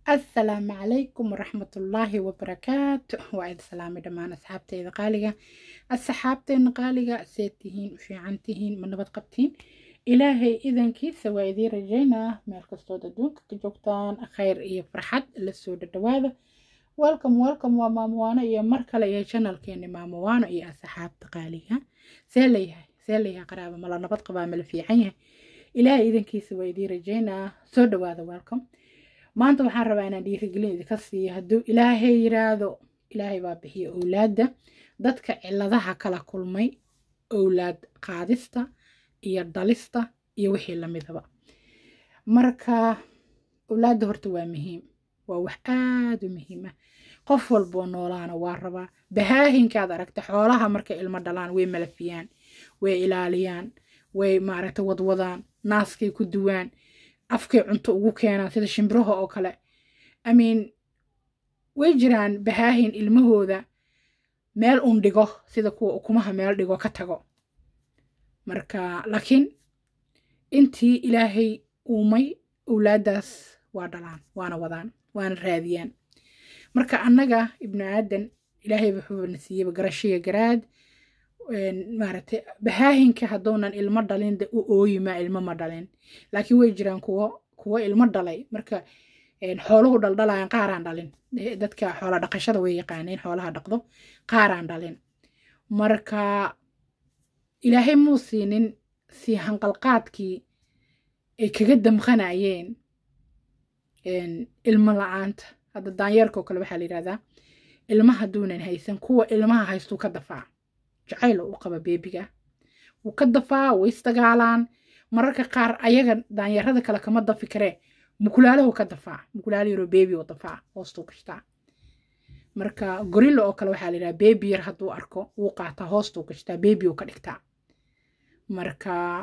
asalaamu calaykum waraxmatullaahi wabarakaatu waa idin salaamay dhammaan asxaabteyda qaaliga asxaabteena qaaliga seed tihiin u fiican tihiin ma nabad qabtiin ilaahay idankiisa waa idiin rajaynaa meel kastood adduunka ka joogtaan khayr iyo farxad la soo dhadhawaada welcome welcome waa maamowaano iyo mar kale iyo janalkeeni maamowaano iyo asxaabta qaaliga see layahay see layahay qaraaba mala nabad qabaa mala fiican yahay ilaahay idankiisa waa idiin rajaynaa soo dhawaada welcome maanta waxaan rabaa inaan dhiirigelin idinka siiyo hadduu ilaahay yiraahdo ilaahay baa bixiya owlaadda dadka ciladaha kala kulmay owlaad qaadista iyo dhalista iyo wixii lamidaba marka owlaadda horta waa muhiim waa wax aada u muhiim ah qof walboo noolaana waa rabaa bahaahinkaad aragta xoolaha markay ilmo dhalaan way malafiyaan way ilaaliyaan way maaragta wadwadaan naaskay ku duwaan afkay cunto ugu keenaan sida shimbiraha oo kale amiin way jiraan bahaahin ilmahooda meel un dhigo sida kuwa ukumaha meel dhigo ka tago marka laakiin intii ilaahay uumay owlaaddaas waa dhalaan waana wadaan waana raadiyaan marka annaga ibnu aadan ilaahay wuxuuna siiyeyba garashiga garaad maaragtay bahaahinka hadduunan ilmo dhalin de u ooyimaa ilmo ma dhalin laakiin way jiraan kuwo kuwo ilmo dhalay marka xooluhu dhaldhalayaan qaaraan dhalin dadka xoola dhaqashada way yaqaaneen xoolaha dhaqdo qaaraan dhalin marka ilaahay muu siinin sii hanqalqaadkii ay kaga damqanayeen ilmo la-aanta hadda daanyeerka oo kale waxaa la yidhahdaa ilma hadduunan haysan kuwa ilmaha haystuu ka dafaa jacayl u qaba beebiga wuu ka dafaa way isdagaalaan mararka qaar ayaga daanyarada kale kama dafi karee mukulaalahu ka dafaa mukulaala yaroo beebi oo dafaa hoostuu gashtaa marka gorilla oo kale waxaa la yidhaha beebi yar hadduu arko wuu qaataa hoostuu gashtaa beebi oo ka dhigtaa marka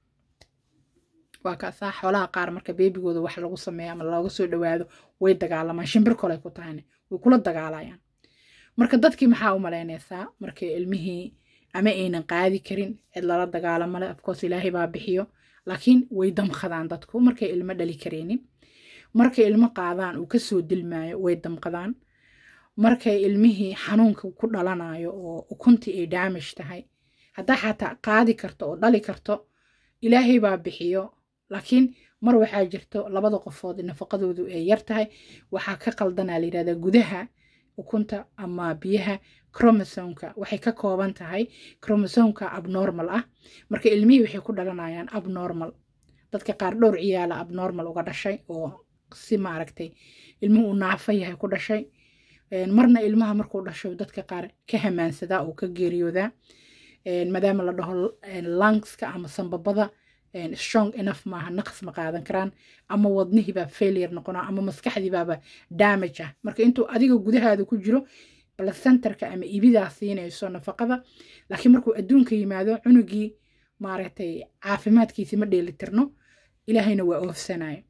waa kaasaa xoolaha qaar marka beebigooda wax lagu sameeyo ama looga soo dhawaado way dagaalamaan shimbir koley ku tahayna way kula dagaalayaan marka dadkii maxaa u malaynaysaa markay ilmihii ama aynan qaadi karin cid lala dagaalamale afcoos ilaahay baa bixiyo laakiin way damqadaan dadku markay ilmo dhali kareenin markay ilmo qaadaan uu kasoo dilmaayo way damqadaan markay ilmihii xanuunka ku dhalanayo oo ukuntii ay daamish tahay haddaa xataa qaadi karto oo dhali karto ilaahay baa bixiyo laakiin mar waxaa jirto labada qofood nafaqadoodu ay yar tahay waxaa ka qaldanaa la yidhahdaa gudaha ukunta ama biyaha cromosomka waxay ka kooban tahay cromosomka abnormal ah marka ilmihii waxay ku dhalanayaan abnormal dadka qaar dhowr ciyaala abnormal uga dhashay oo si maaragtay ilmuhu uu naafo yahay ku dhashay marna ilmaha markuu dhasho dadka qaar ka hamaansadaa oo ka geeriyoodaa maadaama la dhaho lungska ama sambabada strong enough maaha naqs ma qaadan karaan ama wadnihiibaa failure noqonaa ama maskaxdiibaaba damage ah marka intuu adiga gudahaada ku jiro placenterka ama ibidaa siinayso nafaqada laakiin markuu adduunka yimaado cunugii maaragtay caafimaadkiisi ma dheelitirno ilaahayna waa oofsanayo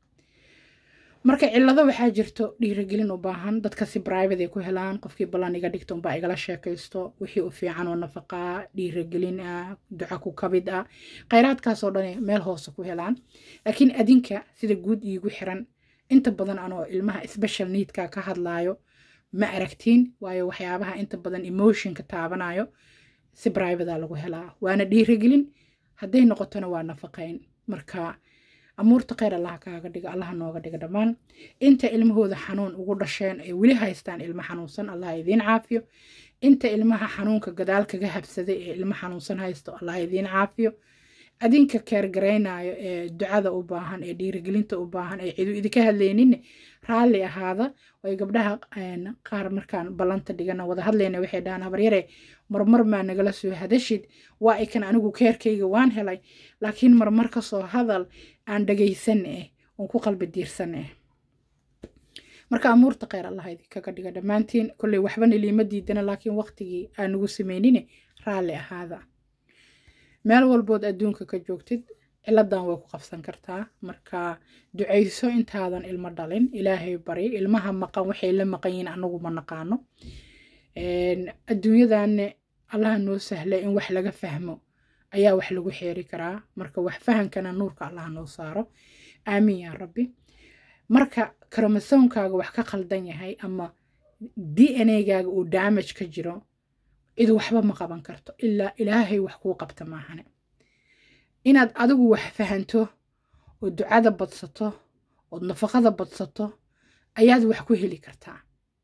marka cillado waxaa jirto dhiirigelin u baahan dadka si private ay ku helaan qofkii ballan iga dhigta unbaa igala sheekaysto wixii u fiican oo nafaqaa dhiirigelin ah duco ku kabid ah khayraadkaasoo dhan meel hoose ku helaan laakiin adinka sida guud iigu xiran inta badan anoo ilmaha special needka ka hadlaayo ma aragtiin waayo waxyaabaha inta badan emotionka taabanayo si private lagu helaa waana dhiirigelin hadday noqotona waa nafaqayn marka amuurta kheyr allaha kaaga dhiga allaha nooga dhiga dhammaan inta ilmahooda xanuun ugu dhasheen ay weli haystaan ilmo xanuunsan allah idiin caafiyo inta ilmaha xanuunka gadaal kaga habsaday ee ilmo xanuunsan haysto allah idiin caafiyo adinka keergaraynayo ee ducada u baahan ee dhiirigelinta u baahan ee cidu idinka hadlayninne raalli ahaada way gabdhaha qaar markaan ballanta dhigana wada hadlayna waxay dhahaan habaryare marmar maa nagala soo hadashid waa ay kan anigu keerkayga waan helay laakiin marmar kasoo hadal aan dhagaysan eh oon ku qalbi diirsan eh marka amuurta kheyr allah idinkaga dhiga dhammaantiin kolley waxbana liima diidana laakiin waqtigii aan nagu samaynine raalli ahaada meel walbood adduunka ka joogtid ciladan way ku qabsan kartaa marka ducayso intaadan ilmo dhalin ilaahay bari ilmaha maqan waxay la maqan yihiin anagu ma naqaano adduunyadanne allaha noo sahla in wax laga fahmo ayaa wax lagu xeeri karaa marka wax fahankana nuurka allaha noo saaro aamiin yaa rabbi marka kromasoonkaaga wax ka khaldan yahay ama d n a gaaga uu damage ka jiro cid waxba ma qaban karto ilaa ilaahay wax kuu qabta maahane inaad adigu wax fahanto oo ducada badsato ood nafaqada badsato ayaad wax ku heli kartaa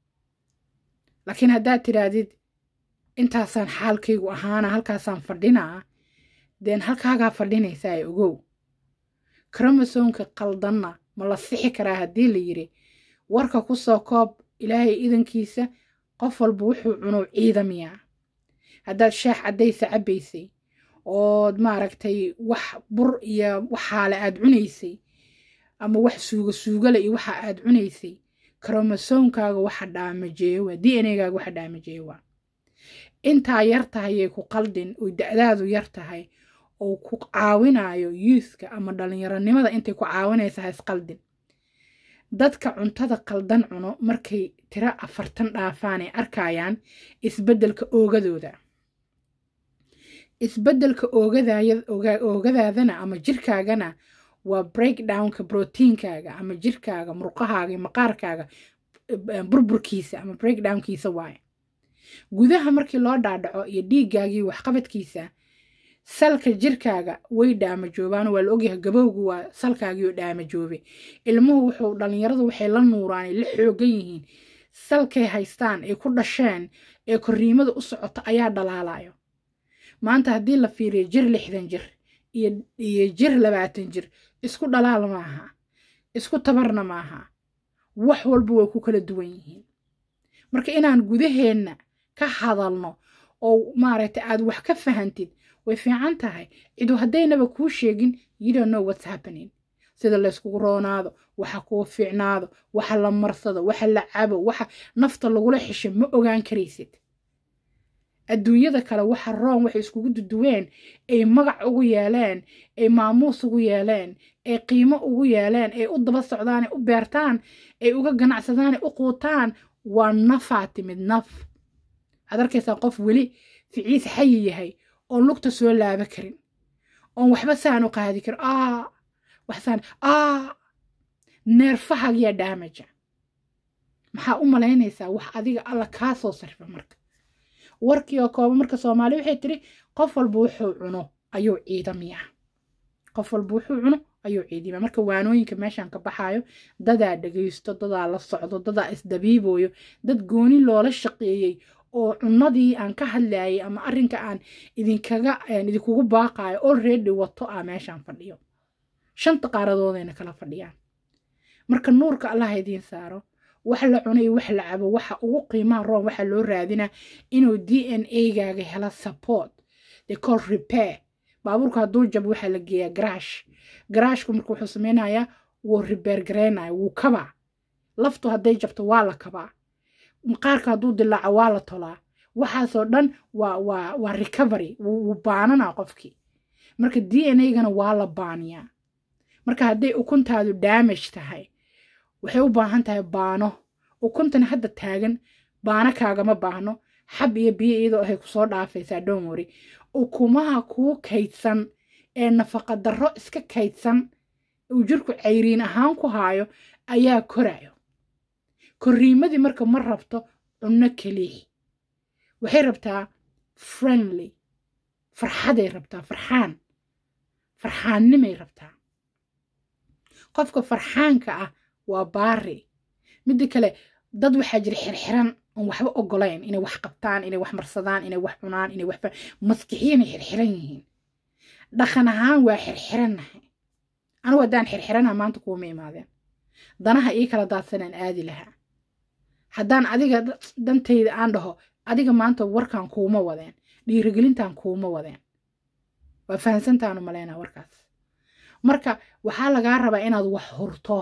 laakiin haddaad tidhaahdid intaasaan xaalkaygu ahaana halkaasaan fadhinaa deen halkaagaa fadhinaysaa ee ogow kromosoomka qaldanna ma la sixi karaa haddii la yidhi warka ku soo koob ilaahay idankiisa qof walba wuxuu cuno ciidamiyaa haddaad shaax caddaysa cabbaysay ood maaragtay wax bur iyo waxaale aad cunaysay ama wax suuga suugale iyo waxa aad cunaysay kromosoomkaaga waxa dhaamajeeyo waa d n a gaaga waxa dhaamajeeyo waa intaa yar tahayay ku qaldin oo da-daadu yar tahay oo ku caawinayo youthka ama dhalinyaronimada intay ku caawinaysa ha isqaldin dadka cuntada qaldan cuno markay tiro afartan dhaafaan ay arkayaan isbeddelka oogadooda isbeddelka oogadaadana ama jirkaagana waa breakdownka brotiinkaaga ama jirkaaga murqahaaga iyo maqaarkaaga burburkiisa ama breakdownkiisa waaye gudaha markii loo dhaadhaco iyo dhiiggaagii waxqabadkiisa salka jirkaaga way dhaamajoobaan waa la ogyahay gabowgu waa salkaagiioo dhaamajoobe ilmuhu wuxuu dhallinyaradu waxay la nuuraan ay la xoogan yihiin salkay haystaan ay ku dhasheen ee korriimada u socota ayaa dhalaalayo maanta haddii la fiiriyo jir lixdan jir iyo jir labaatan jir isku dhalaal maaha isku tabarna maaha wax walba way ku kala duwan yihiin marka inaan gudaheenna ka hadalno oo maaragtay aad wax ka fahantid way fiican tahay cidu haddaynaba kuu sheegin you don't know what's happening sida layskugu roonaado waxa kuu fiicnaado waxa la marsado waxa la cabo waxa nafta lagula xisho ma ogaan karaysid adduunyada kale waxa roon waxay iskugu duduween ay magac ugu yeeleen ay maamuus ugu yeeleen ay qiimo ugu yeeleen ay u daba socdaan ay u beertaan ay uga ganacsadaan ay u quutaan waa nafaa timid naf waxaad arkaysaa qof weli ficiis xayi yahay oon lugta soo laaba karin oon waxba saan u qaadi karin aa waxsaan aa neerfahagiyaa daamaja maxaa u malaynaysaa wax adiga alla kaa soo sarfa marka warkii oo kooba marka soomaali waxay tiri qof walba wuxuu cuno ayuu ciidamiyaa qof walba wuxuu cuno ayuu ciidamiyaa marka waanooyinka meeshaan ka baxaayo dadaa dhagaysto dadaa la socdo dadaa isdabiibooyo dad gooni loola shaqeeyey oo cunadii aan ka hadlayay ama arrinka aan idinkaga idinkugu baaqaayo already wato ah meeshaan fadhiyo shanta qaaradoodayna kala fadhiyaan marka nuurka allah idiin saaro wax la cuno iyo wax la cabo waxa ugu qiimaha roon waxa loo raadinaa inuu d n a gaaga helo support they call repair baabuurka hadduu jabo waxaa la geeyaa garaash garaashku marka wuxuu sameynayaa wuu repair garaynaya wuu kabaa laftu hadday jabto waa la kabaa maqaarka hadduu dilaaco waa la tolaa waxaasoo dhan waa waa waa recovery wuu baananaa qofkii marka d n a gana waa la baaniyaa marka hadday ukuntaadu damage tahay waxay u baahan tahay baano ukuntana hadda taagan baano kaagama baahno xab iyo biyo iyadoo ahay kusoo dhaafaysaa dhomori ukumaha kuu kaydsan ee nafaqa darro iska kaydsan uu jirku cayriin ahaan ku haayo ayaa korayo korriimadii marka ma rabto cunno keliya waxay rabtaa friendly farxaday rabtaa farxaan farxaannimay rabtaa qofka farxaanka ah waa baari midda kale dad waxaa jira xirxiran oon waxba ogolayn inay wax qabtaan inay wax marsadaan inay wax cunaan inay wax maskixiyanay xirxiran yihiin dhaqan ahaan waa xirxirannahay anugu haddaan xirxiranaha maanta kuuma imaadeen danaha ii kala daadsanaan aadi lahaa haddaan adiga dantayda aan dhaho adiga maanta warkan kuuma wadeen dhiirigelintan kuuma wadeen waa fahansantaanu malaynaa warkaas marka waxaa lagaa rabaa inaad wax hurto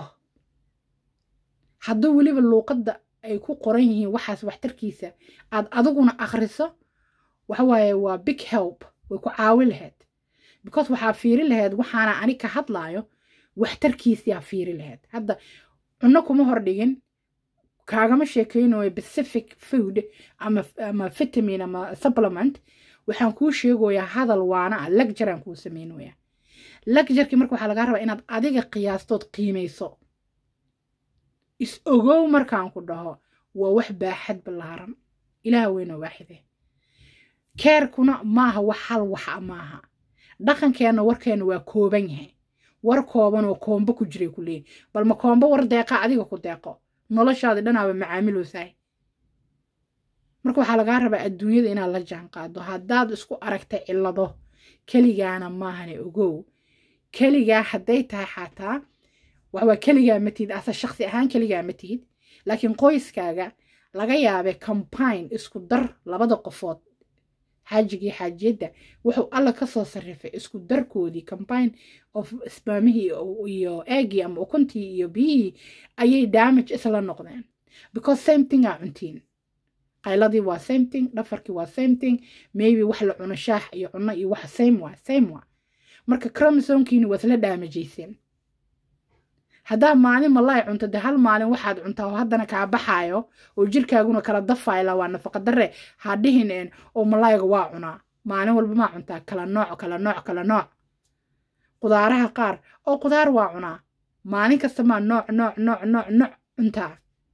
hadduu weliba luuqadda ay ku qoran yihiin waxaas waxtarkiisa aad adiguna akhriso waxawaaye waa big help way ku caawi lahayd because waxaa fiiri lahayd waxaana ani ka hadlaayo waxtarkiisiyaa fiiri lahayd hadda cunno kuma hordhigin kaagama sheekaynayo pacific food ama ama vitamin ama supplement waxaan kuu sheegoyaa hadal waana ah lagjaraan kuu samaynoyaa lagjarkii marka waxaa lagaa rabaa inaad adiga qiyaastood qiimayso is ogow markaan ku dhaho waa wax baaxad ballaaran ilaah weyna waaxide keerkuna maaha wax hal waxa maaha dhaqankeenna warkeenna waa kooban yahay war kooban oo koombo ku jiray ku leeyihin bal ma koombo war deeqa adiga ku deeqo noloshaadi dhanaaba macaamiloosahay marka waxaa lagaa rabaa adduunyada inaad la jaan qaado haddaad isku aragta cillado keligaana maahane ogow keligaa hadday tahay xataa waxwaa keligaa ma tihid asa shaksi ahaan keligaa ma tihid laakiin qoyskaaga laga yaabay combine isku dar labada qofood xaajigii xaajiyadda wuxuu alla ka soo sarrifay isku darkoodii combine of isbaamihii iyo eegii ama ukuntii iyo biyihii ayay damage isla noqdeen because same thing aa cuntiin qayladii waa same thing dhafarkii waa same thing maybe wax la cuno shaax iyo cuno iyo wax same waa same waa marka cromosomkiini waa isla daamajayseen haddaa maalin malaay cunto de hal maalin waxaad cuntaa oo haddana kaa baxaayo oo jirkaaguna kala dafayla waa nafaqa darre ha dhihin oo malaayga waa cunaa maalin walba maa cuntaa kala nooc kala nooc kala nooc qudaaraha qaar oo qudaar waa cunaa maalin kasta maa nooc nooc nooc nooc nooc cuntaa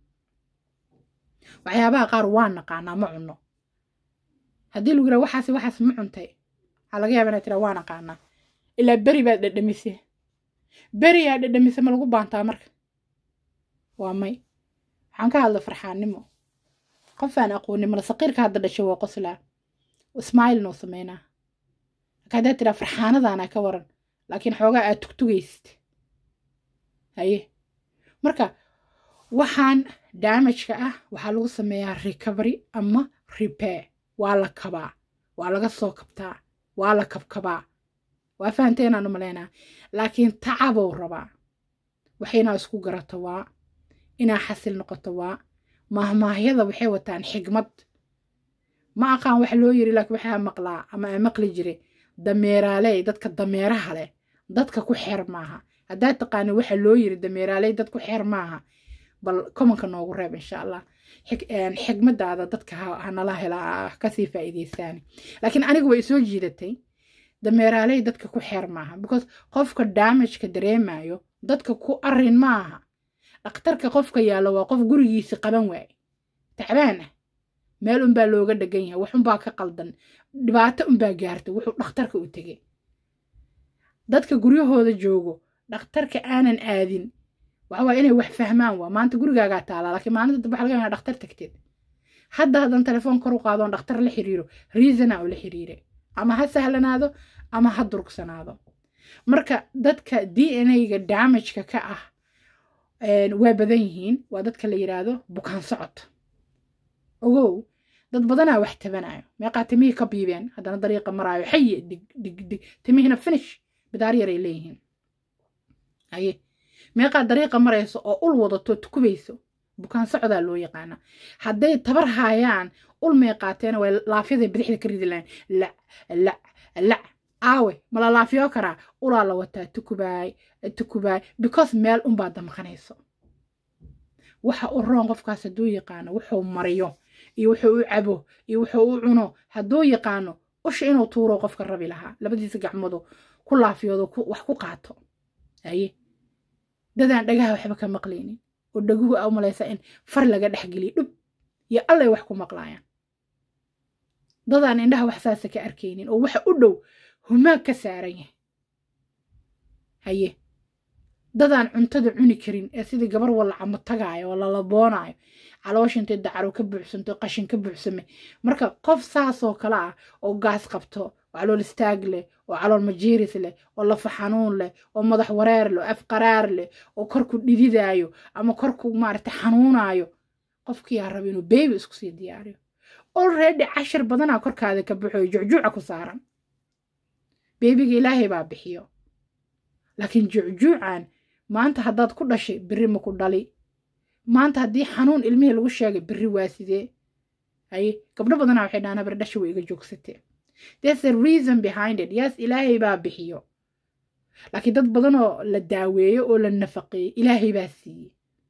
waxyaabaha qaar waa naqaanaa ma cunno haddii lagu yidhaha waxaas waxaas ma cuntay waxaa laga yaaba inaad tiraa waa naqaanaa ilaa beri baad dhadhamise beri aa dhadhamise ma lagu baantaa marka waa may waxaan ka hadla farxaannimo qofaan aqoonin mala saqiirka hadda dhashay waa qoslaa ismailin oo sameynaa marka haddaad tiraa farxaanadaana ka waran laakiin xoogaa aad tugtugaysid haye marka waxaan damageka ah waxaa lagu sameeyaa recovery ama repair waa la kabaa waa laga soo kabtaa waa la kabkabaa waa fahanteynaan u malaynaa laakiin tacabow rabaa waxaynaa isku garato waa inaa xasil noqoto waa mahmaahyada waxay wataan xigmad ma aqaan wax loo yiri laakiin waxaa maqlaa ama aa maqli jire dameeraaley dadka dameeraha leh dadka ku xeer maaha haddaad taqaani waxa loo yiri dameeraaley dad ku xeer maaha bal komanka noogu reeb insha allah xigmadaada dadka hanala helaa kasii faa'iideysaani laakiin aniga way soo jiidatay dameeraaley dadka ku xeer maaha because qofka damageka dareemayo dadka ku arin maaha dhakhtarka qofka yaallo waa qof gurigiisi qaban waaye tacbaan ah meel unbaa looga dhagan yahay wax unbaa ka qaldan dhibaato unbaa gaarta wuxuu dhakhtarka u tegay dadka guryahooda joogo dhakhtarka aanan aadin waxawaa inay wax fahmaan waa maanta gurigaagaa taalaa laakiin maalinta dambe waxa laga yaabaa dhakhtar tagteed hadda haddan telefoon kor u qaadoon dhakhtar la xiriiro reasona oo la xiriire ama ha sahlanaado ama ha durugsanaado marka dadka d n a-ga damageka ka ah waa badan yihiin waa dadka la yidhaahdo bukaan socod ogow dad badanaa wax tabanayo meeqaa timihii ka biibeen haddana dariiqa maraayo xaye dig dig dig timihina finish bidaar yaray leeyihiin aye meeqaa dariiqa marayso oo ul wadato tukubayso bukaan socdaa loo yaqaana hadday tabar haayaan ul may qaateen way laafyaday bidixda ka ridi lahayn lac lac lac aawe mala laafiyo karaa ulaa la wataa tukubaay tukubaay because meel unbaa damqanayso waxa u roon qofkaas hadduu yaqaano wuxuu mariyo iyo wuxuu u cabo iyo wuxuu u cuno hadduu yaqaano usha inuu tuuro qofka rabi lahaa labadiisa gacmoodu ku laafiyoodo wax ku qaato aye dadaan dhagaha waxba ka maqlaynin oo dhaguhu a umalaysa in far laga dhexgeliyo dhub iyo allay wax ku maqlaayaan dadaan indhaha wax saasa ka arkaynin oo waxa u dhow humaag ka saaran yahay haye dadaan cuntada cuni karin ee sidii gabar wallacamo tagaayo oo lalaboonaayo caloosha intay dacaro ka buuxsanto qashin ka buuxsame marka qof saasoo kale ah oo gaas qabto oo calool istaag leh oo calool majiiris leh oo lafa xanuun leh oo madax wareer leh oo afqaraar leh oo korku dhididaayo ama korku maaragta xanuunaayo qofkiyaa raba inuu beebi isku sii diyaariyo olready cashir badanaa korkaada ka baxoyo jucjuuca ku saaran beebiga ilaahay baa bixiyo laakiin jucjuucan maanta haddaad ku dhashay berri ma ku dhali maanta haddii xanuun ilmihii lagu sheegay berri waa sidee haye gabdho badanaa waxay dhahaan habar dhasha way iga joogsatee there's a reason behind it yes ilaahay baa bixiyo laakiin dad badanoo la daaweeyo oo la nafaqeeyo ilaahay baa siiyey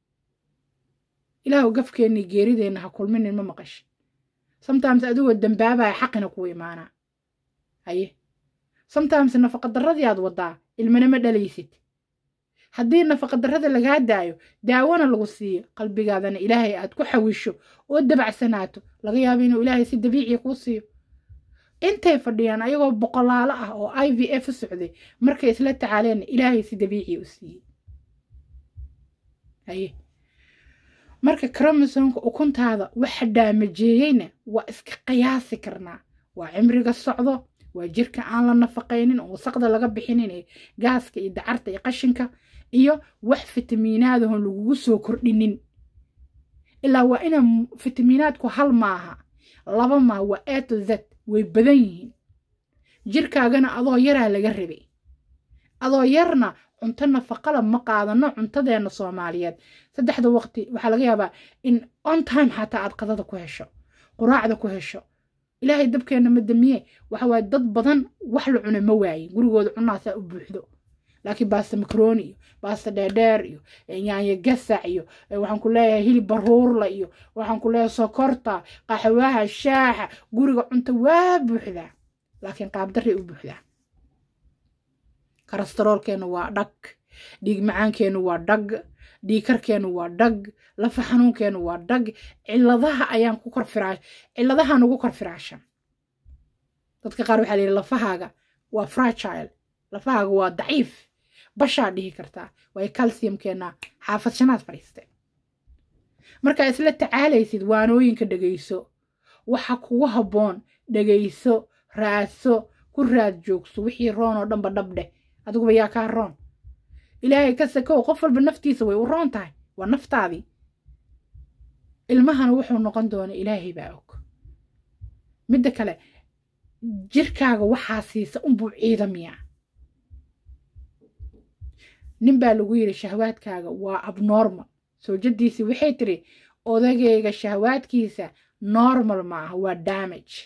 ilaahu gafkeennii geerideenna ha kulminin ma maqash sometimes adigoo dambaabaya xaqina kugu imaanaa haye sometimes nafaqa darradii aad wadaa ilmana ma dhalaysid haddii nafaqadarrada lagaa daayo daawona lagu siiyo qalbigaadana ilaahay aad ku xawisho oo dabacsanaato laga yaabo inuu ilaahay si dabiiciya kuu siiyo intay fadhiyaan ayagoo boqolaalo ah oo i v f socday markay isla tacaaleen ilaahay si dabiiciya u siiyey haye marka cromosomka ukuntaada waxa dhaamajeeyeyna waa iska qiyaasi karnaa waa cimriga socdo waa jirka aan la nafaqaynin oo wasaqda laga bixinin ee gaaska iyo dacarta iyo qashinka iyo wax fitamiinaadahon lagugu soo kordhinin ilaa waa ina fitamiinaadku hal maaha laba maaha waa a to z way badan yihiin jirkaagana adoo yaraa laga rabay adoo yarna cunto nafaqala ma qaadano cuntadeena soomaaliyeed saddexda waqti waxaa laga yaabaa in on time xataa aad qadada ku hesho quraacda ku hesho ilaahay dabkeenna ma damiye waxa waaye dad badan wax la cuna ma waayin gurigooda cunaasaa u buuxdo laakiin baasta makaroni iyo baasta dheerdheer iyo yaanyo gasac iyo waxaan ku leeyahay hilib baruurla iyo waxaan ku leeyahay sokorta qaxwaha shaaxa guriga cunto waa buuxdaa laakiin qaabdarray u buuxdaa karastaroolkeenu waa dhag dhiig macaankeenu waa dhag dhiikarkeenu waa dhag lafa xanuunkeenu waa dhag ciladaha ayaan ku kor firaash ciladaha nugu kor firaashan dadka qaar waxaa layidhi lafahaaga waa fragile lafahaaga waa daciif bashaa dhihi kartaa waayo calciumkeena xaafad shanaad fadhiistay markaa isla tacaalaysid waanooyinka dhegayso waxa kugu habboon dhegayso raadso ku raad joogso wixii roon oo dhanba dhabdheh adiguba yaa kaa roon ilaahay ka sakow qof walba naftiisa way u roon tahay waa naftaadii ilmahana wuxuu noqon doona ilaahay baa og midda kale jirkaaga waxaa siisa unbuu ciidamiyaa nin baa lagu yidhi shahwaadkaaga waa abnormal soojadiisii waxay tiri odagayga shahwaadkiisa normal ma aha waa damage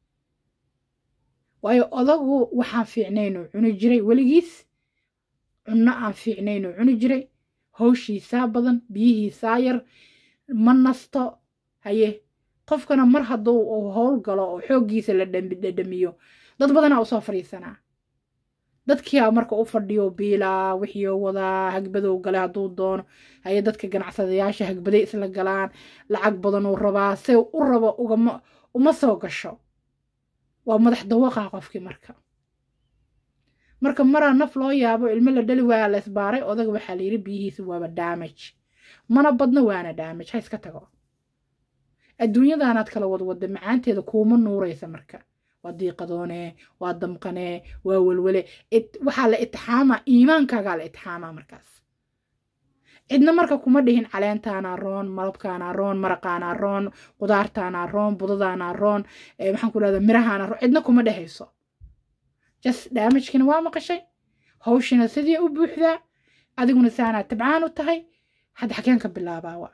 waayo odagu waxaan fiicnaynuu cuni jiray weligiis cunno aan fiicnaynuu cuni jiray hawshiisaa badan biyihiisaa yar ma nasto haye qofkana mar hadduu uu howl galo oo xooggiisa la dhadhamiyo dad badanaa usoo fadhiisanaa dadkiia marka u fadhiyo biilaa wixiioo wadaa hagbadow gale hadduu doono haye dadka ganacsadayaasha hagbaday isla galaan lacag badanuu rabaa se u rabo ugama uma soo gasho waa madax dawaqaa qofkii marka marka maraa naf loo yaabo ilmo la dhali waaya la isbaaray odaga waxaa layidhi biyihiisa waaba damage mana badno waana damage ha iska tago adduunyadaanaad kala wadwadda macaanteeda kuuma nuuraysa marka waa diiqadoonee waa damqanee waa welwele waxaa la itixaamaa iimaankaagaa la itixaamaa markaas cidna marka kuma dhihin caleentaana roon malabkaana roon maraqaana roon qudaartaana roon budadaana roon maxaan ku dhahda mirahaana roon cidna kuma dhehayso jas daamajkina waa maqashay hawshina sidii u buuxdaa adiguna saanaa tabcaan u tahay hadda xageen ka bilaabaa waa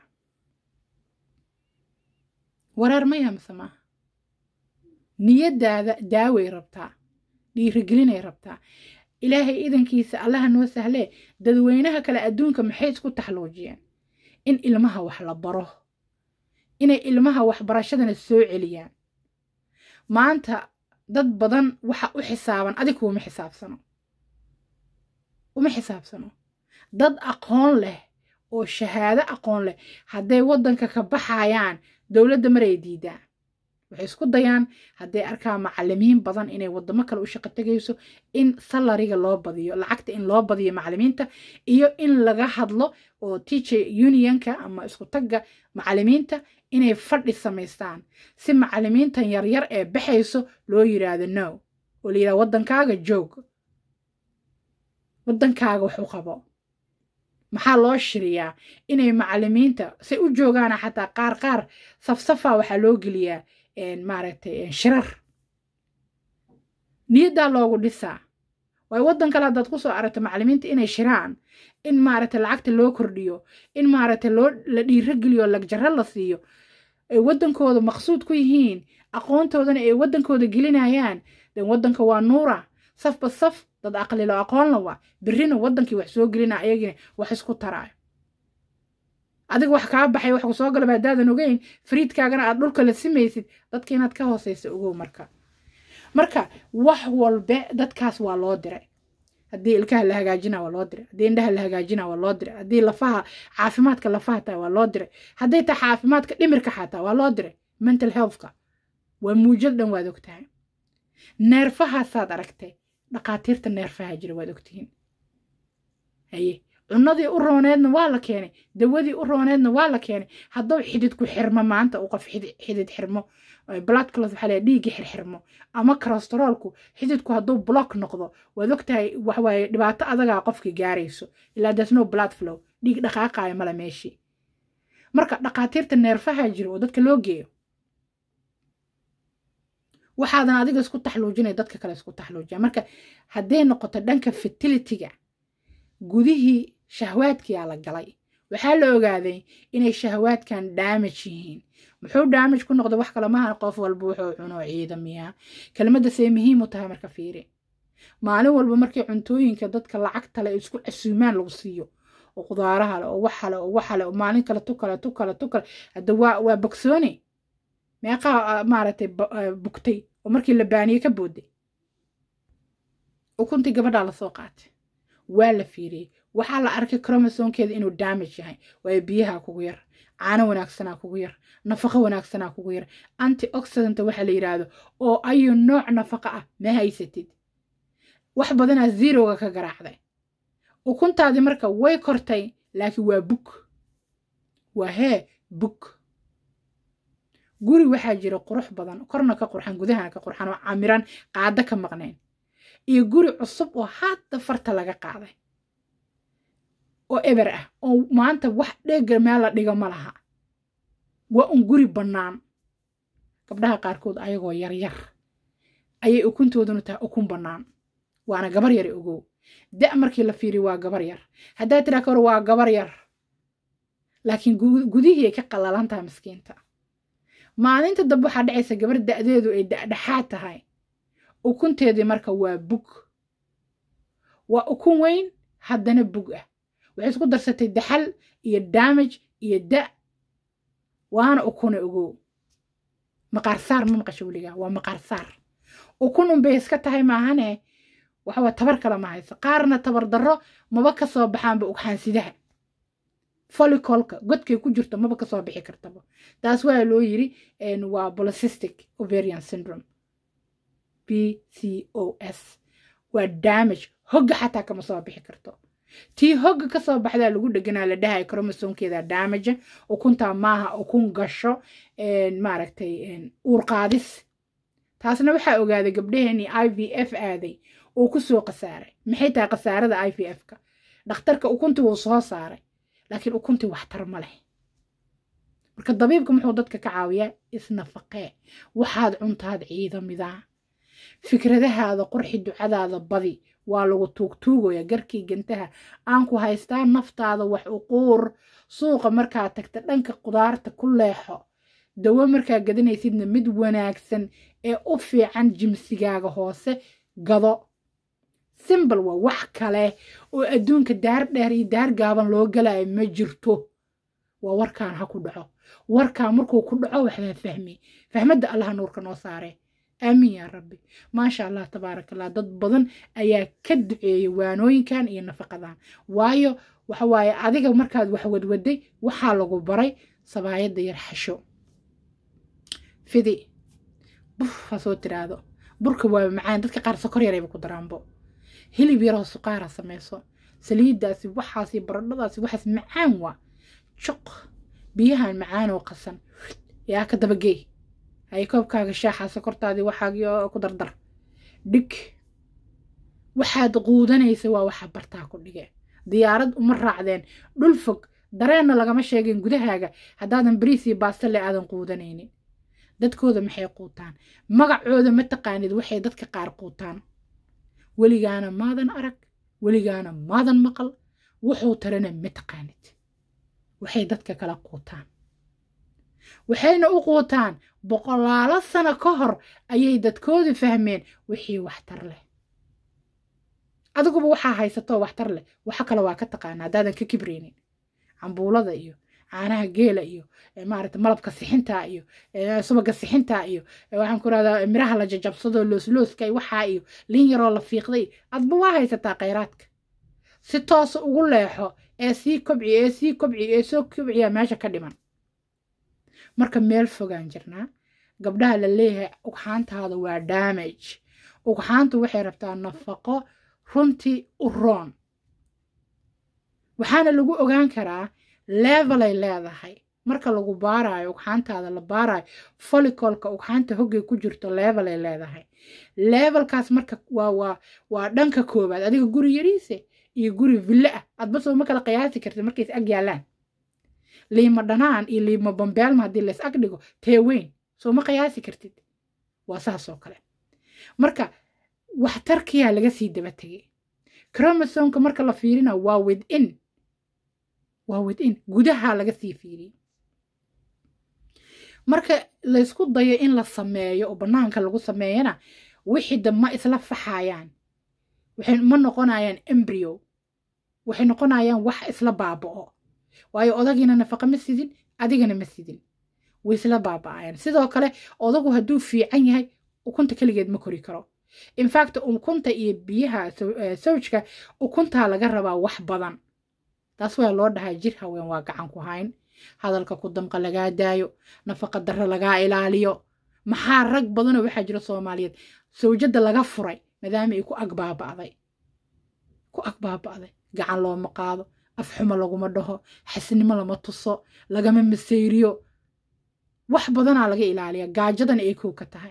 wareer maya mise maaha niyadaada daaway rabtaa dhiirigelinay rabtaa ilaahay idankiisa allaha noo sahlee dadweynaha kale adduunka maxay isku taxluujiyeen in ilmaha wax la baro inay ilmaha waxbarashadana soo celiyaan maanta dad badan waxa u xisaaban adigu uma xisaabsano uma xisaabsano dad aqoon leh oo shahaado aqoon leh hadday waddanka ka baxayaan dowladda maray diidaan waxay isku dayaan hadday arkaan macalimiin badan inay wadamo kale u shaqo tegayso in salariga loo badiyo lacagta in loo badiyo macalimiinta iyo in laga hadlo oo teacher unionka ama isku tagga macalimiinta inay fadhi samaystaan si macalimiintan yaryar ee baxayso loo yiraahdo no oo la yidhahdo waddankaaga joog waddankaaga wax u qabo maxaa loo shiriyaa inay macalimiinta say u joogaana xataa qaar qaar safsafa waxaa loo geliyaa maaragtay shirar niyaddaa loogu dhisaa waayo waddan kale haddaad kusoo aragto macalimiinta inay shiraan in maaragtay lacagta loo kordhiyo in maaragtay loo la dhiirogeliyo lagjaro la siiyo ay waddankooda maqsuud ku yihiin aqoontoodana ay waddankooda gelinayaan den waddanka waa nuura safba saf dad aqlilo aqoonla waa birrina waddankii wax soo gelina ayagina wax isku taraayo adiga wax kaa baxay wax kusoo galaba haddaadan ogeyn fariidkaagana aad dhulka la simaysid dadka inaad ka hooseysa ogow marka marka wax walbe dadkaas waa loo diray haddii ilkaha la hagaajina waa loo diray haddii indhaha la hagaajina waa loo diray haddii lafaha caafimaadka lafaha taa waa loo diray hadday taa caafimaadka dhimirka xataa waa loo diray mental healthka waa muujad dhan waad ogtahay neerfahaasaad aragtay dhaqaatiirta neerfaha jira waad ogtihiin haye cunadii u rooneedna waa la keenay dawadii u rooneedna waa la keenay hadduu xididku xirmo maanta uu qof xidid xirmo blood clot waxaa leeyahay dhiigga xirxirmo ama kolestaroolku xididku hadduu block noqdo waad ogtahay waxawaaye dhibaato adagaa qofkii gaarayso ilaa there's no blood flow dhiig dhaqaaqaaya mala meeshii marka dhaqaatiirta neerfaha jira oo dadka loo geeyo waxaadan adiga isku taxluujinay dadka kale isku taxluujiya marka hadday noqoto dhanka fertilityga gudihii shahwaadkiyaa la galay waxaa la ogaaday inay shahwaadkan damage yihiin muxuu damage ku noqda wax kale maaha qof walba wuxuu cuno ciidamiyaa kelmadda see muhiim u tahay marka fiiri maalin walba markii cuntooyinka dadka lacagta le isku casuumaan lagu siiyo oo qudaaraha le oo waxale oo waxale oo maalin kale tu kale tu kale tu kale hadda waa waa bogsooni meeqaa maaragtay bugtay oo markii la baaniye ka booday ukuntii gabadhaa lasoo qaatay waa la fiiriyey waxaa la arkay cromosonkeeda inuu damage yahay waayo biyaha kugu yar caano wanaagsanaa kugu yar nafaqo wanaagsanaa kugu yar antioxidanta waxa la yidhaahdo oo ayu nooc nafaqo ah ma haysatid wax badanaa zeroga ka garaacday ukuntaadii marka way kortay laakiin waa bug waa hee bug guri waxaa jira qurux badan korna ka qurxan gudahana ka qurxan oo camiran qaado ka maqnayn iyo guri cusub oo hadda farta laga qaaday oo eber ah oo maanta wax dheega meel la dhigo ma laha waa un guri bannaan gabdhaha qaarkood ayagoo yaryar ayay ukuntooduna tahay ukun bannaan waana gabar yar ogow da markii la fiiriyo waa gabar yar haddaa tiraa ka hor waa gabar yar laakiin gudihii ay ka qallalan tahay miskiinta maalinta dambe waxaa dhacaysa gabar da'deedu ay dhexdhexaad tahay ukunteedii marka waa bug waa ukun weyn haddana bug ah waxay isku darsatay daxal iyo damage iyo da waana ukuna ogow maqaarsaar ma maqasho weligaa waa maqaarsaar ukun unbay iska tahay maahane waxawaa tabar kale ma hayso qaarna tabar darro maba ka soo baxaanba ugxaansidaha folicolka godkay ku jirto maba kasoo bixi kartaba taas waa loo yiri waa polycystic ovarian syndrome b c o s waa damage hogga xataa kama soo bixi karto tii hogga kasoo baxdaa lagu dheganaa la dhahay cromosonkeeda damage ukuntaa maaha ukun gasho maaragtay uurqaadis taasna waxaa ogaaday gabdhaheenii i v f aaday uu ku soo khasaaray maxay tahay khasaarada i v f ka dhakhtarka ukuntii wuu soo saaray laakiin ukuntii waxtar ma leh marka dabiibka muxuu dadka ka caawiyaa isnafaqee waxaad cuntaad ciidamidaa fikradahaada qurxi ducadaada badi waa lagu tuugtuugaya garkii gantaha aan ku haystaa naftaada wax uquur suuqa markaa tagta dhanka qudaarta ku leexo dawo markaa gadanaysidna mid wanaagsan ee u fiican jimsigaaga hoose gado simbal waa wax kale oo adduunka daar dheer iyo daar gaaban loo galayo ma jirto waa warkaan ha ku dhaco warkaan markuu ku dhaco waxbaa fahmi fahmadda allaha nuurka noo saaree aamiin yaa rabbi maasha allah tabaaraka allah dad badan ayaa ka duceeyay waanooyinkan iyo nafaqadan waayo waxa waaye adiga markaad wax wadwaday waxaa lagu baray sabaayadda yar xasho fidi buf ha soo tiraahdo burka waa macaan dadka qaar sokor yarayba ku daraanbo hilib yaroo suqaara samayso saliiddaasi waxaasi baradhadaasi waxaas macaan waa juq biyahan macaan oo qasan yaa ka dabagey hay koobkaaga shaaxa sokortaadii waxaagii ku dardar dhig waxaad quudanaysa waa waxa bartaa ku dhige diyaarad uma raacdeen dhul fog dareenna lagama sheegin gudahaaga haddaadan bariis iyo baastale aadan quudanaynin dadkooda maxay quutaan magacooda ma taqaanid waxay dadka qaar quutaan weligaana maadan arag weligaana maadan maqal wuxuu tarana ma taqaanid waxay dadka kala quutaan waxayna u quutaan boqolaalo sano ka hor ayay dadkoodu fahmeen wixii waxtar leh adiguba waxaa haysatoo waxtar leh waxa kale waa ka taqaana haddaadan ka kibraynin cambuulada iyo caanaha geela iyo maarata malabka sixinta iyo subaga sixinta iyo waxaan ku rahdaa miraha la jajabsado looslooska iyo waxaa iyo lin yaroo la fiiqday adba waa haysataa khayraadka si toosa ugu leexo ee sii kobci ee sii kobci ee soo kobciya meesha ka dhiman marka meel fogaan jirnaa gabdhaha la leeyahay ugxaantaada waa damage ugxaantu waxay rabtaa nafaqo runtii u roon waxaana lagu ogaan karaa levelay leedahay marka lagu baaraayo ugxaantaada la baaraayo folicolka ugxaanta hoggay ku jirto levelay leedahay levelkaas marka waa waa waa dhanka koobaad adiga guri yariise iyo guri ville ah adba soo ma kala qiyaasi kartid markays ag yaallaan liima dhanaan iyo liima bambeelma haddii lays ag dhigo tee weyn soo ma qiyaasi kartid waa saas oo kale marka waxtarkiyaa laga sii daba tegay cromosomka marka la fiirina waa within waa within gudaha laga sii fiiriyey marka laysku dayo in la sameeyo oo bannaanka lagu sameeyana wixii da ma isla faxayaan waxay ma noqonayaan embryo waxay noqonayaan wax isla baaba'o waayo odagiina nafaqa ma sidin adigana ma sidin way isla baaba'ayaan sidoo kale odagu hadduu fiican yahay ukunta keligeed ma kori karo infact ukunta iyo biyaha sawjka ukuntaa laga rabaa wax badan taas waa loo dhahaa jir haween waa gacan ku hayn hadalka ku damqa lagaa daayo nafaqa darro lagaa ilaaliyo maxaa rag badanoo waxaa jira soomaaliyeed sawjadda laga furay maadaama ay ku ag baaba'day ku ag baaba'day gacan looma qaado afxumo laguma dhaho xasnimo lama tuso lagama masayriyo wax badanaa laga ilaaliya gaajadana ay kow ka tahay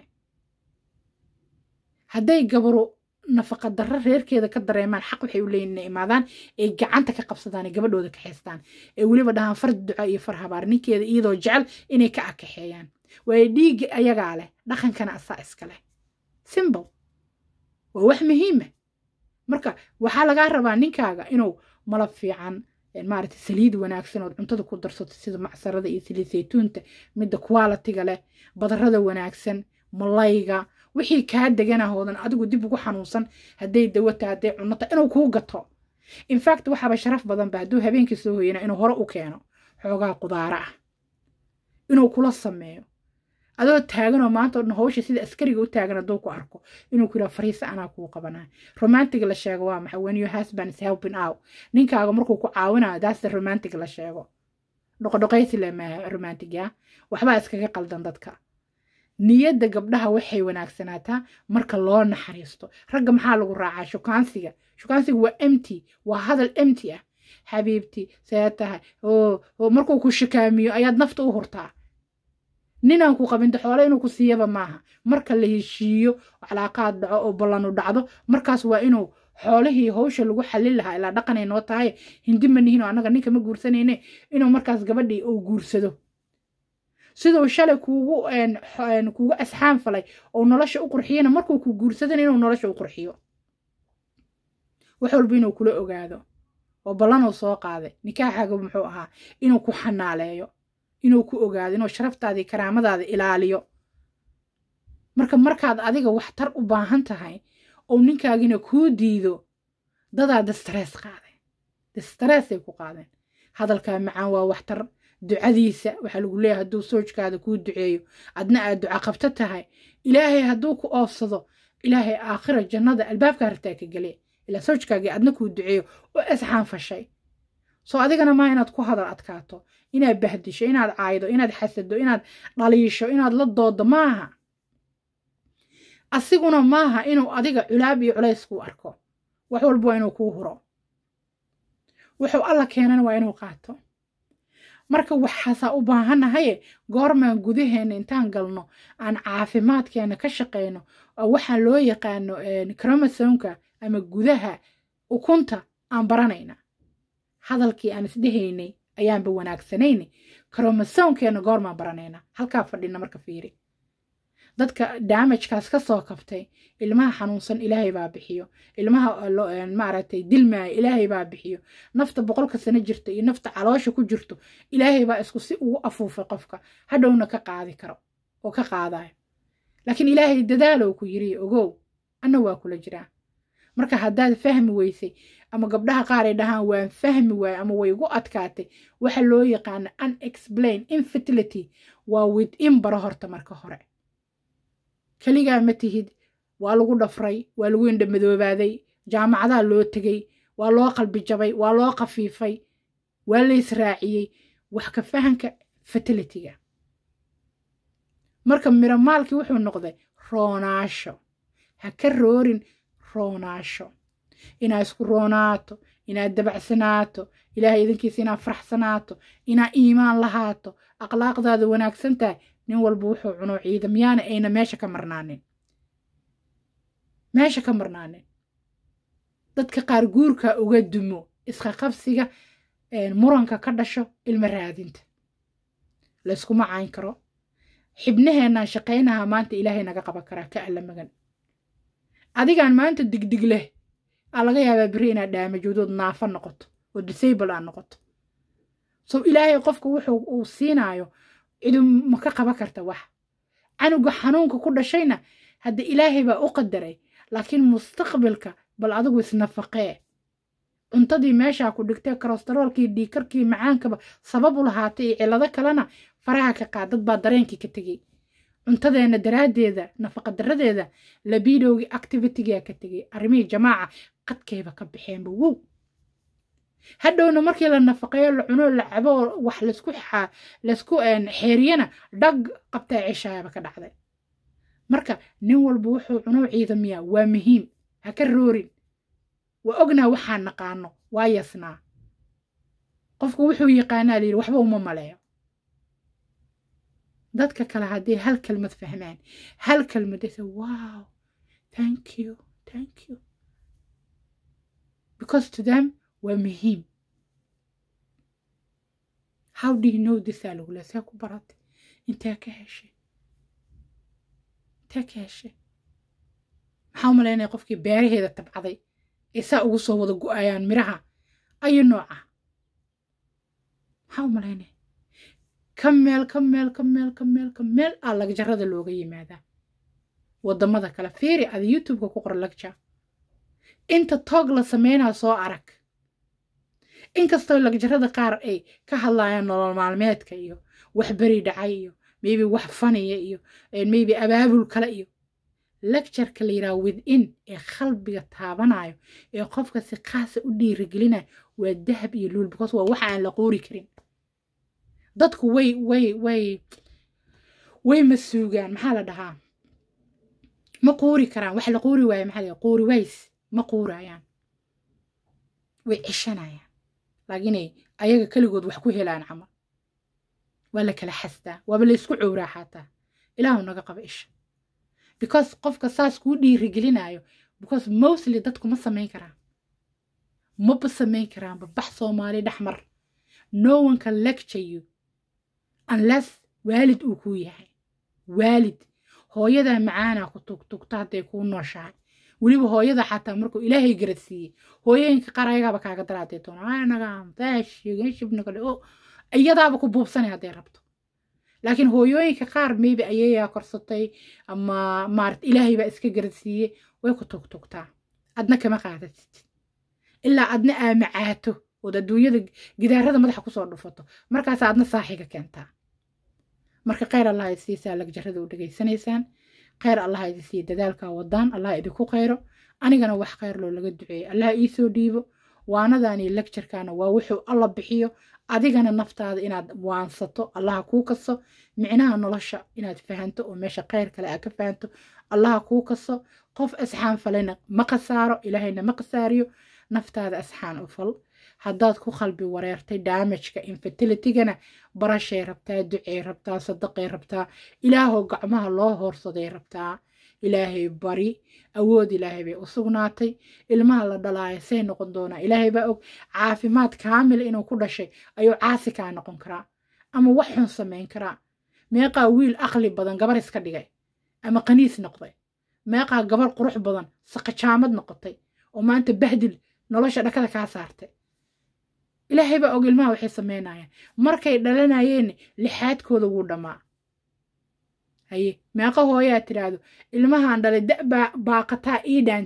hadday gabaru nafaqa darro reerkeeda ka dareemaan xaq waxay u leeyihin inay imaadaan ay gacanta ka qabsadaan ee gabadhooda kaxaystaan ee weliba dhahaan far duco iyo far habaar ninkeeda iyadoo jecel inay ka akaxeeyaan waayo dhiigga ayagaa leh dhaqankana asaa iska leh simbol waa wax muhiima marka waxaa lagaa rabaa ninkaaga inuu malab fiican maaragtay saliid wanaagsan ood cuntada ku darsato sida macsarada iyo saliid saytuunta midda qualitiga leh badarada wanaagsan malayga wixii kaa deganahoodan adigu dib ugu xanuunsan hadday dawata hadday cunata inuu kuu gato infact waxaaba sharaf badanba hadduu habeenkii soo hoyana inuu hore u keeno xoogaa qudaara ah inuu kula sameeyo adoo taaganoo maanta odhan hawsha sida askariga u taagan hadduu ku arko inuu ku yidhaha fariisa anaa kuu qabanaya romantic la sheego waa maxay when your husband is helping out ninkaaga markuu ku caawinayo that's the romantic la sheego dhoqodhoqaysi le maaha romantic ya waxbaa iskaga qaldan dadka niyadda gabdhaha waxay wanaagsanaataa marka loo naxariisto ragga maxaa lagu raacaa shukaansiga shukaansiga waa empty waa hadal empty ah xabiibti see tahay oo markuu ku shikaamiyo ayaad nafta u hurtaa ninaan ku qabinta xoole inuu ku siiyaba maaha marka la heshiiyo calaaqaad dhaco oo ballanu dhacdo markaas waa inuu xoolihii hawsha lagu xallin lahaa ilaa dhaqanay noo tahay hindi ma nihin oo annaga ninka ma guursanayne inuu markaas gabadhii uu guursado siduu shalay kuugu kuugu asxaan falay oo nolosha u qurxiyana markuu ku guursadana inuu nolosha u qurxiyo wax walba inuu kula ogaado oo ballanuu soo qaaday nikaaxaaga muxuu ahaa inuu ku xanaaleeyo inuu ku ogaado inuu sharaftaadii karaamadaada ilaaliyo marka markaad adiga waxtar u baahan tahay oo ninkaagina kuu diido dadaa distress qaadeen distressay ku qaadeen hadalkaa macaan waa waxtar ducadiisa waxaa lagu leeyahay hadduu soojkaada kuu duceeyo adna aad duca qabto tahay ilaahay hadduu ku oofsado ilaahay aakhira jannada albaabkaa rabtaa ka gele ilaa soojkaagii adna kuu duceeyo oo asxaan fashay soo adigana maa inaad ku hadal adkaato inaad bahdisho inaad caaydo inaad xasado inaad dhaliisho inaad la doodo maaha asiguna maaha inuu adiga culaab iyo culays kuu arko wax walba waa inuu kuu huro wuxuu alla keenana waa inuu qaato marka waxaasaa u baahannahaye goormaan gudaheena intaan galno aan caafimaadkeena ka shaqayno oo waxaan loo yaqaano cromosomka ama gudaha ukunta aan baranayna hadalkii aan isdhehaynay ayaanba wanaagsanayna cromosomkeena goormaan baranayna halkaa fadhina marka fiiri dadka damajkaas ka soo kabtay ilmaha xanuunsan ilaahay baa bixiyo ilmaha maaragtay dilmaaya ilaahay baa bixiyo nafta boqolka sano jirta iyo nafta caloosha ku jirto ilaahay baa isku si ugu afuufay qofka hadhowna ka qaadi karo oo ka qaadayo laakiin ilaahay dadaalow ku yiri ogow anna waa kula jiraa marka haddaad fahmi weysay ama gabdhaha qaar ay dhahaan waan fahmi waaye ama way igu adkaatay waxa loo yaqaana unexplain infertility waa within baro horta marka hore keligaa ma tihid waa lagu dhafray waa lagu indhamadoobaaday jaamacadaa loo tegey waa loo qalbi jabay waa loo khafiifay waa la israaciyey wax ka fahanka fertilityga marka miramaalkii wuxuu noqday roonaasho ha ka roorin roonaasho inaad isku roonaato inaad dabacsanaato ilaahay idinkiisa inaad faraxsanaato inaad iimaan lahaato akhlaaqdaada wanaagsan tahay nin walba wuxuu cuno ciidamyaana ayna meesha ka marnaanin meesha ka marnaanin dadka qaar guurka uga dumo iska qabsiga muranka ka dhasho ilmo raadinta layskuma cayn karo xibnaheenaan shaqaynaha maanta ilaahay naga qaban karaa ka alla magan adigaan maanta digdig leh aa laga yaabaa beri inaad dhaamajoodood naafa noqoto oo disable aad noqoto so ilaahay qofka wuxuu uu siinaayo cidu ma ka qaban karta wax canuga xanuunka ku dhashayna hadda ilaahay baa u qadaray laakiin mustaqbalka bal adigu isnafaqee cuntadii meeshaa ku dhigtee kolestaroolkii dhiikarkii macaankaba sabab u lahaatay iyo cillado kalena faraha ka qaad dad baa dareenkii ka tegey cuntadeenna daraaddeeda nafaqa daradeeda labidowgii activitygaa ka tegey arrimihii jamaaca qadkayba ka baxeenba wow hadhowna markii la nafaqeeyo la cuno la cabo wax laysku laysku xeeriyana dhag qabtaa ceshaayaba ka dhacday marka nin walba wuxuu cuno ciidamiyaa waa muhiim ha ka roorin waa ognaa waxaan naqaano waa yasnaa qofku wuxuu yaqaanaa layidhi waxba uma maleeyo dadka kale haddii hal kelmad fahmaan hal kelmad ay say wow thank you thank you because to them waa muhiim how do you know this aa lagula see ku baratay intee ka heshay intee ka heshay maxaa u malaynaya qofkii beeraheeda tabcaday ee saa ugu soo wada go-ayaan miraha ayu nooca maxaa u malaynaya ka meel ka meel ka meel ka meel ka meel aa lagjarada looga yimaadaa waddamada kale fiiri ada youtubeka ku qora lagja inta toog la sameynaa soo arag inkastoo lagjarada qaar ay ka hadlayaan nolol maalmeedka iyo wax beri dhacay iyo maybe wax faniya iyo maybe abaabul kale iyo lectureka la yidhaha within ee qalbiga taabanayo ee qofka si qaasa u dhiirigelinayo waa dahab iyo luul because waa waxa aan la qoori karin dadku way way way way ma suugaan maxaa la dhahaa ma quuri karaan wax la quuri waayo maxaa la quuri ways ma quurayaan way ceshanayaan laakiinay ayaga keligood wax ku helaan camal waa la kala xastaa waaba la isku cowraa xataa ilaahu naga qaba isha because qofka saas kuu dhiirigelinayo because mostly dadku ma samayn karaan maba samayn karaanba bax soomaali dhexmar no one can lecture you unless waalid uu kuu yahay waalid hooyadaa macaanaa ku tugtugta hadday kuu nooshahay weliba hooyada xataa markuu ilaahay garadsiiyey hooyooyinka qaar ayagaaba kaaga daraadee doonashibnagale o iyadaaba ku buubsanay hadday rabto laakiin hooyooyinka qaar maybe ayayaa korsatay ama maarat ilaahay baa iska garadsiiyey way ku tugtugtaa adna kama qaadatid ilaa adna aamacaato ood adduunyada gidaarada madaxa kusoo dhufato markaas adna saaxiga keentaa marka kheyr allah isiisaa lagjarada u dhegaysanaysaan kheyr allah idi siiya dadaalkaa wadaan allah idinku kheyro anigana wax kheyr loo laga duceeyo allah iisoo dhiibo waanadaani lecturkana waa wuxuu alla bixiyo adigana naftaada inaad waansato allaha kuu kaso micnaha nolosha inaad fahanto oo meesha kheyr kale aad ka fahanto allaha kuu kaso qof asxaan falena ma khasaaro ilaahayna ma khasaariyo naftaada asxaan u fal haddaad ku qalbi wareertay daamajka infertilitygana barashay rabtaa ducey rabtaa sadaqay rabtaa ilaahoo gacmaha loo hoorsaday rabtaa ilaahay bari awood ilaahay bay u sugnaatay ilmaha la dhalaayo say noqon doonaa ilaahay baa og caafimaad kaamil inuu ku dhashay ayuu caasi kaa noqon karaa ama wax xun samayn karaa meeqaa wiil aqli badan gabar iska dhigay ama qaniis noqday meeqaa gabar qurux badan saqajaamad noqotay oo maanta bahdil nolosha dhakada kaa saartay ilaahay baa og ilmaha waxay samaynayaan markay dhalanayeen lixaadkooda wuu dhammaa haye meeqa hooyaa tidhaahdo ilmahaan dhalay da baaqataa ii dhaantay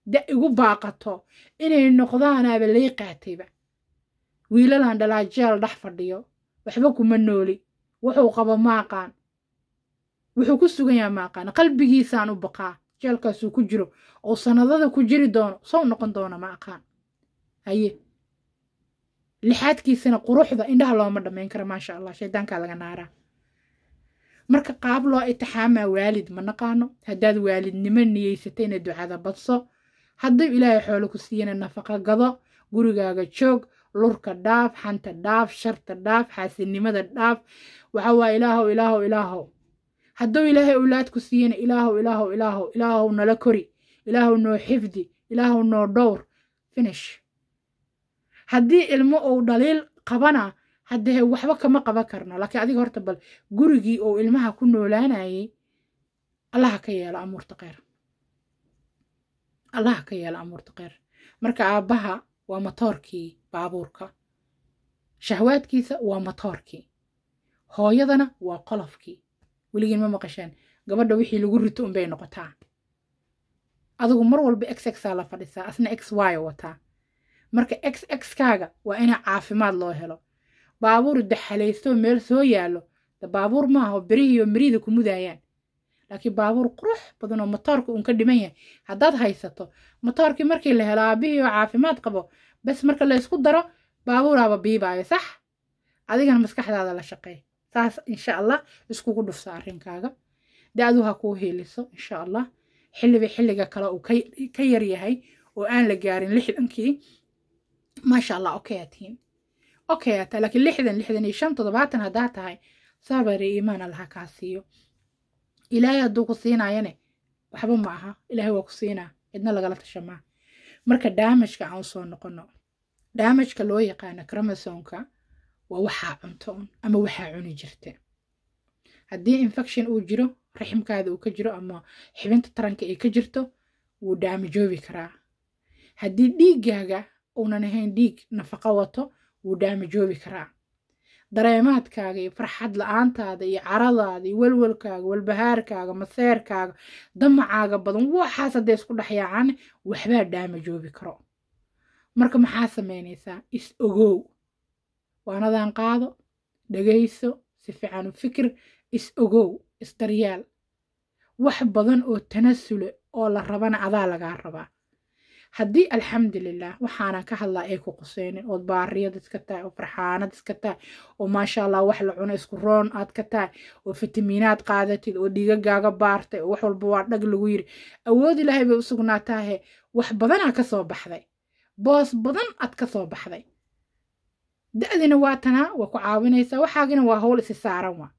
da igu baaqato inay noqdaanaaba lay qaatayba wiilalan dhalaa jeel dhex fadhiyo waxba kuma nooli wuxuu qabo ma aqaan wuxuu ku sugan yaha ma aqaan qalbigiisaan u baqaa jeelkaasuu ku jiro oo sanadada ku jiri doono sow noqon doona ma aqaan haye lixaadkiisana quruxda indhaha looma dhammayn karo maasha allah shaydaankaa laga naaraa marka qaab loo itixaamaa waalid ma naqaano haddaad waalidnimo niyeysatayna ducada badso hadduu ilaahay xoolo ku siiyana nafaqa gado gurigaaga joog lurka dhaaf xanta dhaaf sharta dhaaf xaasidnimada dhaaf waxa waa ilaahow ilaahow ilaahow hadduu ilaahay owlaad ku siiyana ilaahow ilaahow ilaahow ilaahow nala kori ilaahow noo xifdi ilaahow noo dhowr finish haddii ilmo uu dhaliil qabana haddee waxba kama qaban karno laakiin adiga horta bal gurigii uu ilmaha ku noolaanayay allaha ka yeelo amuurta kheyr allaha ka yeelo amuurta kheyr marka aabbaha waa matoorkii baabuurka shahwaadkiisa waa matoorkii hooyadana waa qolofkii weligiin ma maqasheen gabadha wixii lagu rito unbay noqotaa adigu mar walba x x aa la fadhisaa asna x y wataa marka x x kaaga waa ina caafimaad loo helo baabuur daxalaysto meel soo yaallo de baabuur maaha berihiiyo meriida ku mudayaan laakiin baabuur qurux badan oo matoorka uun ka dhiman yahay haddaad haysato matoorkii markii la helo aabihii oo caafimaad qabo bes marka la ysku daro baabuuraaba biibaayo sax adigana maskaxdaada la shaqeey saas insha allah iskugu dhufsa arrinkaaga da-du ha kuu hiiliso insha allah xilliba xilliga kale uu ka yar yahay oo aan la gaarin lixdankii maasha allah okay atiin okay ataa laakiin lixdan lixdan iyo shan toddobaatan haddaa tahay sabari iimaan allaha kaa siiyo ilaahay hadduu ku siinaayane waxba ma aha ilaahay waa ku siinaa cidna lagala tashamaa marka daamajka aan usoo noqono daamajka loo yaqaano chromosomka waa waxaa cunto un ama waxaa cuni jirta haddii infection uu jiro raximkaada uu ka jiro ama xibinta taranka ay ka jirto wuu daamajoobi karaa haddii dhiiggaaga uunan ahayn dhiig nafaqo wato wuu daamajoobi karaa dareemaadkaaga iyo farxad la-aantaada iyo caradaada iyo welwelkaaga walbahaarkaaga maseerkaaga damacaaga badan waxaas hadday isku dhexyaacaan waxbaa daamajoobi karo marka maxaa samaynaysaa is ogow waanadan qaado dhagayso si fiican u fikir is ogow isdaryaal wax badan oo tanasule oo la rabana adaa lagaa rabaa haddii alxamdulilah waxaanan ka hadlaa ay ku quseynin ood baariyad iska tahay oo farxaanad iska tahay oo maasha allah wax la cuno isku roon aad ka tahay oo fitamiinaad qaadatid oo dhiigagaaga baartay oo wax walba waa dhag lagu yiri awood ilaahay bay u sugnaataahe wax badanaa ka soo baxday boos badan aad ka soo baxday da-dina waa tanaa waa ku caawinaysaa waxaagina waa howl isi saaran waa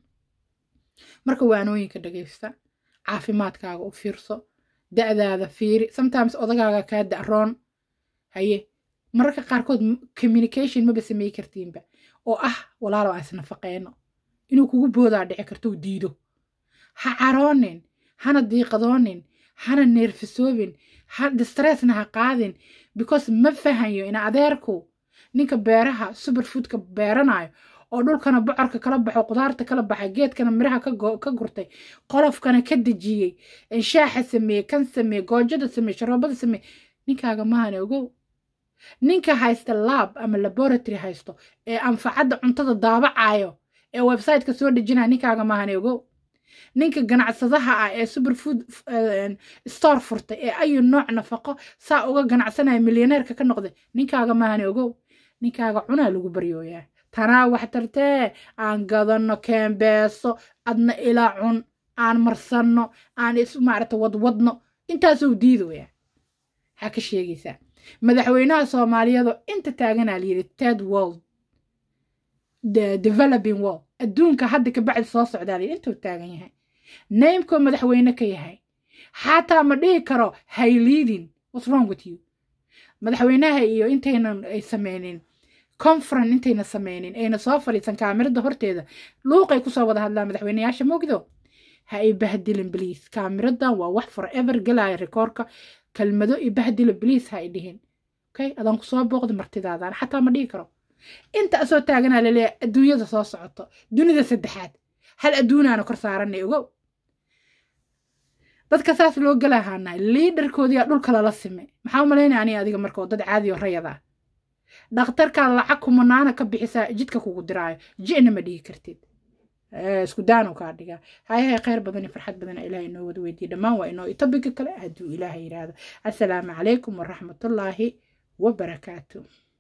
marka waanooyinka dhagaysta caafimaadkaaga u fiirso da-daada fiiri sometimes odagaaga kaa da-roon haye mararka qaarkood communication maba samey kartiinba oo ah walaalow aan isnafaqeyno inuu kugu boodaa dhici kartou diido ha caroonin hana diiqadoonin hana neerfisoobin ha distressna ha qaadin because ma fahayo ina adeerku ninka beeraha superfoodka beeranayo oo dhulkana bocorka kala baxo qudaarta kala baxay geedkana miraha ka gurtay qolofkana ka dejiyey shaaxa sameeye kan sameeye goojada sameeye sharoobada sameeye ninkaaga mahane ogow ninka haysta lab ama laboratory haysto ee anfacadda cuntada daabacayo ee websiteka soo dejinaya ninkaaga mahane ogow ninka ganacsadaha ah ee superfood store furtay ee ayu nooc nafaqo saa uga ganacsanaya milyaneerka ka noqday ninkaaga mahane ogow ninkaaga cunaa lagu baryooyaa tanaa wax tartee aan gadanno keembeeso adna ilaa cun aan marsanno aan is maarata wadwadno intaasuu diidaya maxaa ka sheegaysaa madaxweynaha soomaaliyadoo inta taaganaa layidhi ted world developing world adduunka hadda ka bacdi soo socdaa layidhi intuu taagan yahay naymkoo madaxweyne ka yahay xataa ma dhihi karo hay leading what's wrong with you madaxweynaha iyo intaynan ay sameynin conference intayna sameynin ayna soo fadhiisan kaamirada horteeda luuqay kusoo wada hadlaan madaxweyneyaasha mogdo ha ay bahdilin bliis kaamiradan waa wax forever galaya rekoorka kelmado i bahdilo bliis ha ay dhihin okay adaan kusoo booqda martidaadaan xataa ma dhihi karo inta asoo taaganaa laleeyahay adduunyada soo socoto dunida saddexaad hal adduunaana kor saaranay ogow dadka saas loo galahaanahay liidarkoodiyaa dhulka lala sime maxaa u malaynaya aniga adiga marka oo dad caadi oo rayad ah dhakhtarkaa lacag kumanaana ka bixisaa jidka kugu diraayo jina ma dhihi kartid isku daanu kaa dhigaa hay hay khayr badan iyo farxad badan ilaah inoo wada weydiiye dhammaan waa inoo itobiga kale hadduu ilaah yidhaahdo assalaamu calaykum waraxmatullaahi wabarakaatu